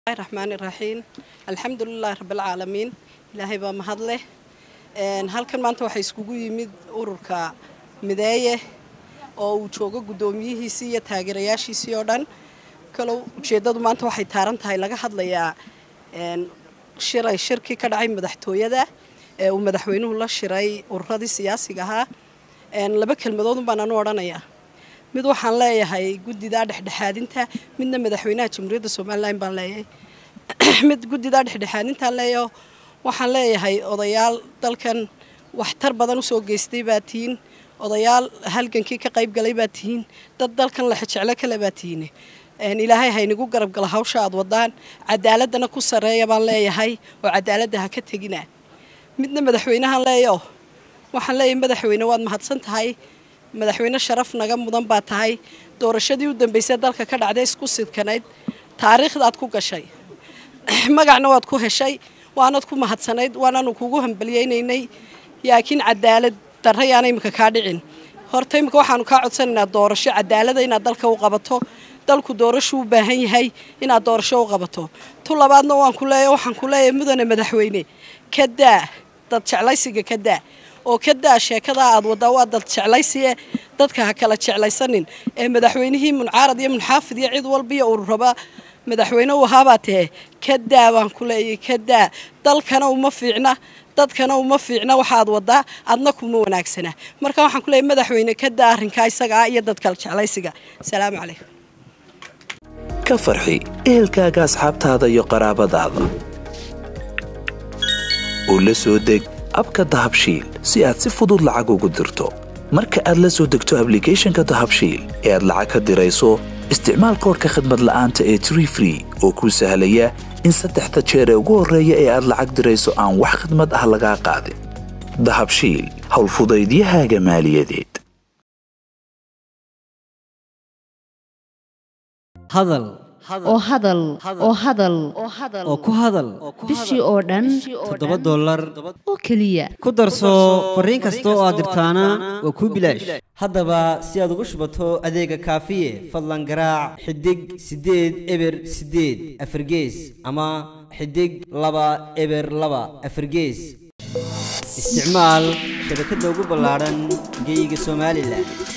raxmaani raxiim alxamdulilaahi rabbilcaalamiin ilaahay baa mahad leh halkan maanta waxaa iskugu yimid ururka mideeye oo uu joogo guddoomiyihiisii iyo taageerayaashiisii oo dhan kalow ujeeddadu maanta waxay taaran tahay laga hadlayaa shiray shirkii ka dhacay madaxtooyada ee uu madaxweynuhu la shiray ururadii siyaasiga ahaa laba kelmadoodun baan anu odhanayaa mid waxaan leeyahay guddidaa dhexdhexaadinta midna madaxweynaha jamhuuriyadda somalilan baan leeyahay mid guddidaa dhexdhexaadintaan leeyaho waxaan leeyahay odayaal dalkan waxtar badan usoo geystay baa tihiin odayaal halgankii ka qayb galay baa tihiin dad dalkan lexejeclo kale baa tihiin ilaahay haynigu garab gala hawsha aad wadaan cadaaladana ku sarreeya baan leeyahay oo cadaaladda ha ka tegina midna madaxweynahan leeyo waxaan leeyahay madaxweyne waad mahadsan tahay madaxweyne sharaf naga mudan baa tahay doorashadii u dambeysay dalka ka dhacday isku sidkanayd taariikhdaad ku gashay magacna waad ku heshay waanad ku mahadsanayd waanaanu kugu hambalyaynaynay laakiin cadaalad darra yaana imika kaa dhicin horta imika waxaanu kaa codsanaynaa doorasho cadaalada inaad dalka u qabato dalku doorasho u baahan yahay inaad doorasho u qabato tu labaadna waan ku leeya waxaan ku leeyahay mudane madaxweyne ka daa dad jeclaysiga ka daa oo ka daa sheekadaa aad waddaa waa dad jeclaysiye dadka ha kala jeclaysanin ee madaxweynihii muncaarad iyo munxaafid iyo cid walbiyo ururaba madaxweyne u ahaabaa tahe ka daa baan ku leeyahay ka daa dalkana uma fiicna dadkana uma fiicna waxaad waddaa adna kuma wanaagsana marka waxaan ku leeyahay madaxweyne ka daa arrinkaa isagaa iyo dad kala jeclaysiga asalaamu calaykum ka farxi ehelkaaga asxaabtaada iyo qaraabadaada oo la soo deg abka dahabshiil si aad si fudud lacag ugu dirto marka aad la soo degto ablicathonka dahabshiil ee aad lacag ka dirayso isticmaal koorka khadmad la'aanta ee tree free oo kuu sahlaya in saddexda jeer ee ugu horreeya ee aad lacag dirayso aan wax khadmad ah lagaa qaadin dahabshiil howlfudaydiyahaaga maaliyadeed hadal oo hadal oo hadal oo ku hadal bishii oo dhan toddoba dollar oo keliya ku darso fariin kasta oo aad dirtaana waa kuu bilaash haddaba si aad ugu shubato adeega kaafiye fadlan garaac xidig siddeed eber siddeed afargees ama xidig laba eber laba afargees isticmaal shabakadda ugu ballaadhan geeyiga somalilan